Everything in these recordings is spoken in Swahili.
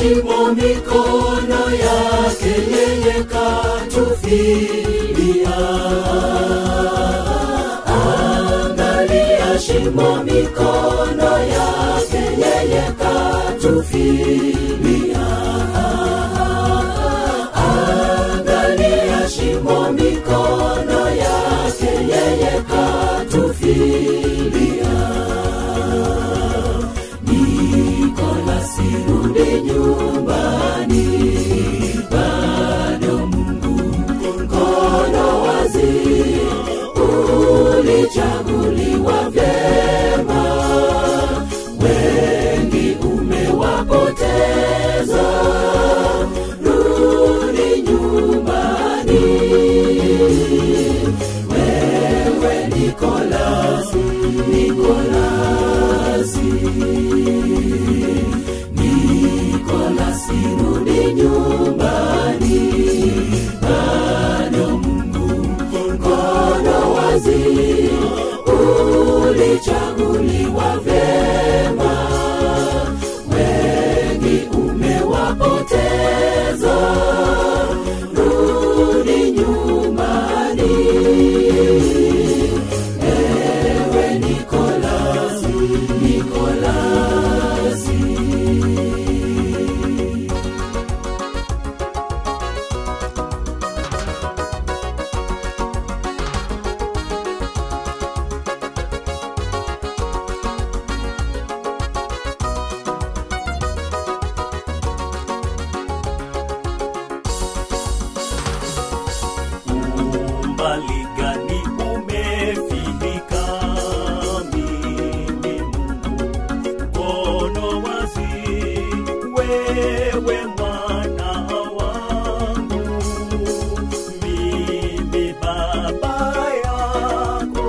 shimo mikono yake yeye katufilia angalia shimo mikono yake yeye katufilia angalia shimo mikono yake yeye katufilia Nikolasi rudi nyumbani, bado Mungu mkono wazi, ulichaguliwa vyema, wengi umewapoteza, rudi nyumbani, wewe Nikolasi, Nikolasi. Nikolasi rudi nyumbani, bado Mungu mkono wazi, ulichaguliwa vyema, wengi umewapoteza, rudi nyumbani, ewe Nikolasi, Nikolasi. umbali gani umefika mimi Mungu mkono wazi wewe mwana wangu mimi baba yako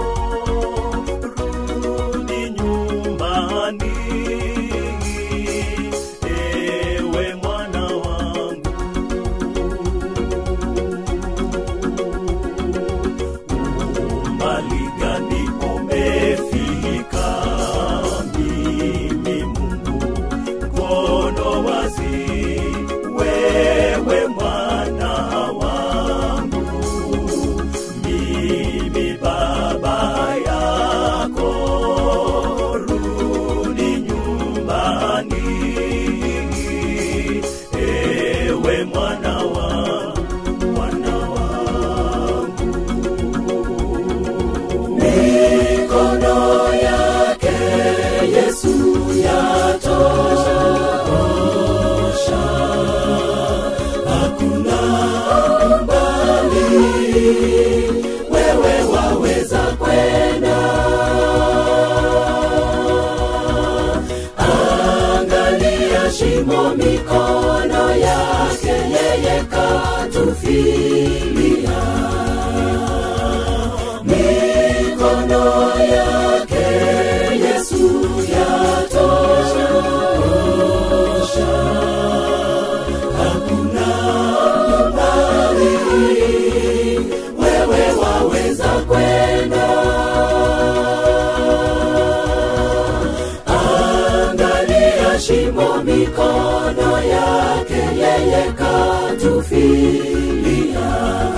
rudi nyumbani ewe mwana wangu umbali gani umefika mimi Mungu mkono wazi wewe mwana wangu mimi baba yako rudi nyumbani ewe mwana wangu mwana wangu mikono yake Yesu yatosha, hakuna mbali, wewe waweza kwenda. Angalia shimo mikono yake yeye katufilia mikono yake Yesu yatosha, hakuna mbali, wewe waweza kwenda. Angalia shimo mikono yake yeye katufilia